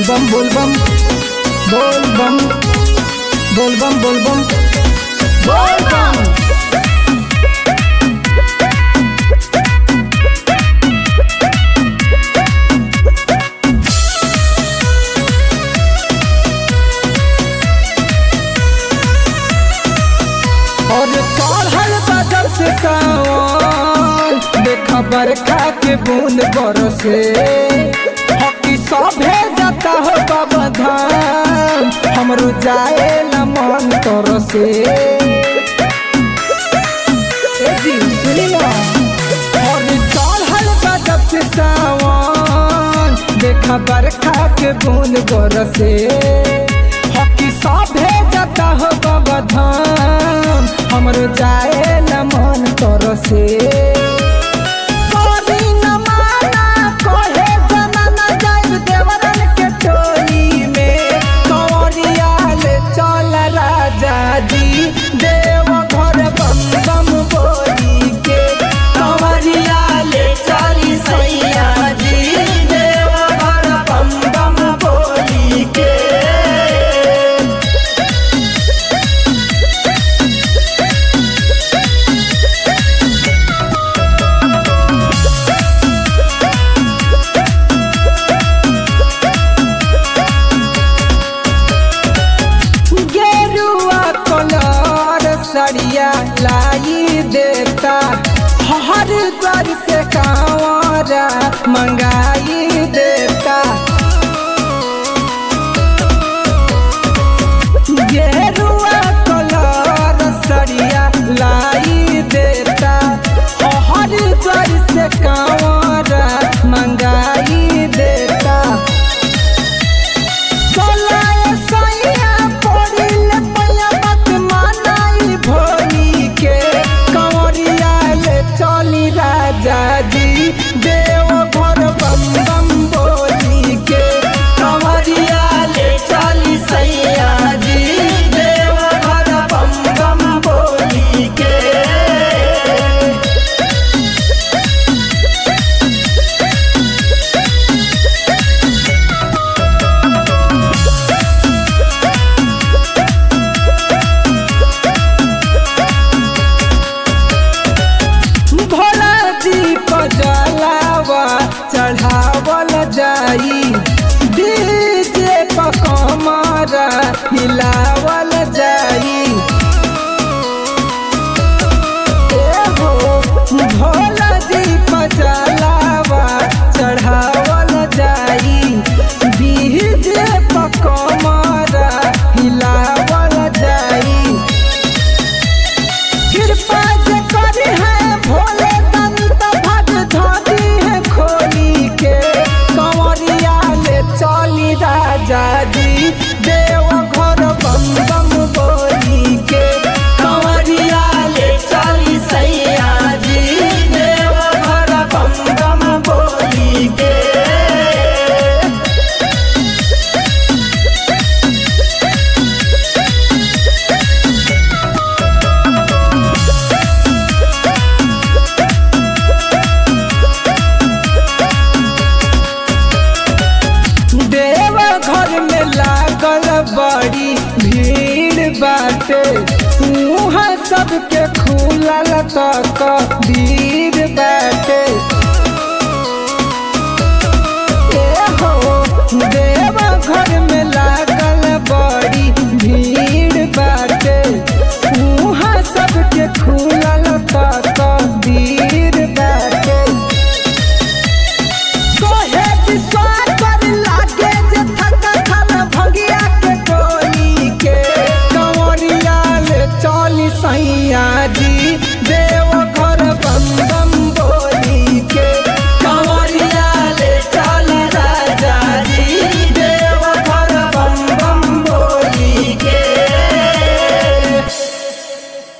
बोलबम बोलबम बोलबम बोलबम बोलबम बोलबम और चढ़ल बदल से सावन देखा बरखा के बूंद बरसे हकी सभे जाता हो बाबा धाम हमरो जाए न मन तरसे ए जी, सुनिया। और चढ़ल बदल से सावन देखा बरखा के बूंद बरसे हकी सभे जाता हो बाबा धाम हमरो जाए न मन तरसे कभी न माना कहे जमाना जाइब देवरन के टोली में कंवरिया ले चल राजा जी देव घर बम बम बोली के कंवरिया ले चली सैया जी देव घर बम बम बोली के गेरुआ कलर सड़िया लाई देता हर द्वार से कांवरा मंगाई देता गेरुआ कलर सड़िया लाई देता हर द्वार से कांवरा मंगाई देता चलाए सैया पड़िल पैया मत मानाई भोली के कंवरिया ले चली राजा जी देव घर बम बम बोली के कंवरिया ले चली सैया जी देव घर बम बम बोली के भोला जी पजलावा चढ़ावल जाई डीजे पर कमरा हिलावल जाई ए हो भोला